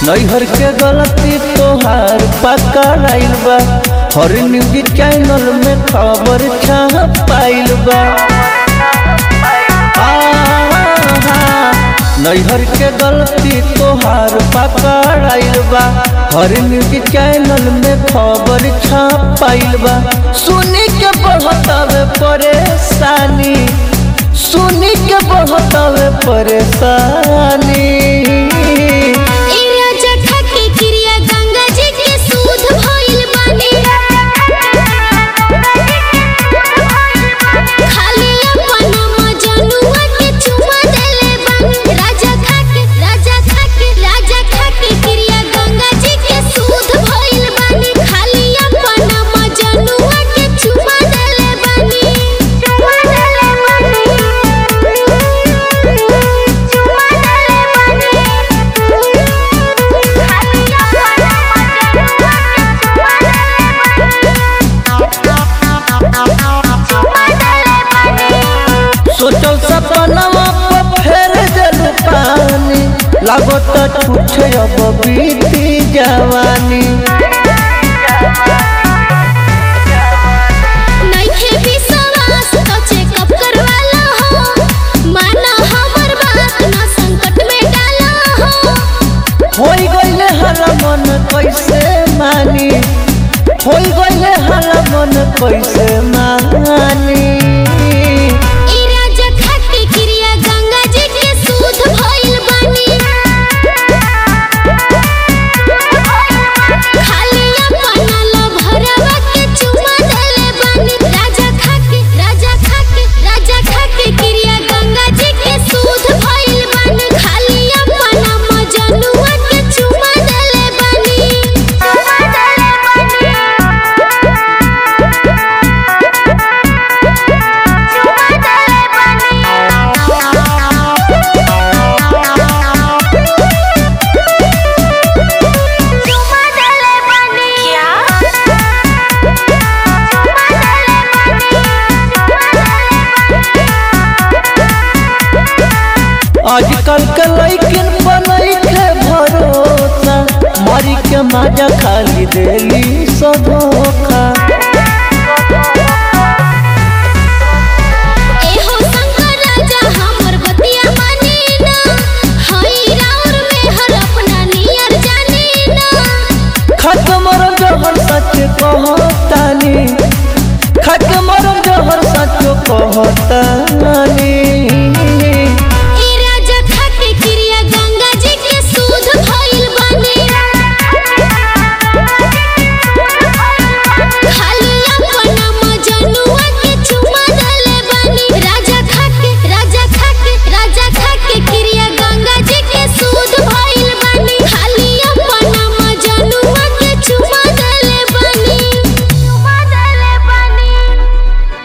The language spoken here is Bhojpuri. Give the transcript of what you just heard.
नैहर के गलती तोहार पकड़ाइल बा हर न्यूज चैनल में खबर छपाइल बा आहा, नैहर के गलती तोहार पकड़ाइल बा हर न्यूज चैनल में खबर छपाइल बा सुनी के बहुत परेशानी सुनी के बहुत परेशानी ए राजा खाके क्रिया गंगा जी के सूद भइल बानी खाली अपन मजनुआ के चुमा देले बानी राजा खाके राजा खाके राजा खाके क्रिया गंगा जी के सूद भइल बानी खाली अपन मजनुआ के चुमा देले बानी चुमा देले बानी चुमा देले बानी सोचल सपनवा पर फेर देलू पानी लागत छूटे अब बीती जवानी नइखे विश्वास तो चेकअप करवाला हो माना हमर बात ना संकट में डाला हो होई गईले हर मन कैसे मानी होई गईले हर मन कैसे मानी ई राजा खाके क्रिया गंगा जी के सूद भइल बानी खाली अपन लभरवा के चुमा देले बानी राजा खाके राजा खाके राजा खाके क्रिया गंगा जी के सूद भइल बानी खाली अपन मजनुआ के चुमा देले बानी चुमा देले बानी चुमा देले बानी चुमा देले बानी क्या चुमा देले आजकल के लैकिन बनई के भरोसा मरी के माजा खाली देली सधोखा एहो शंकर राजा हमर बतिया मानी ना हई राउर में हर अपना नियर जानी ना खत्म जहर सच कहतानी खत्म जहर सच कहतानी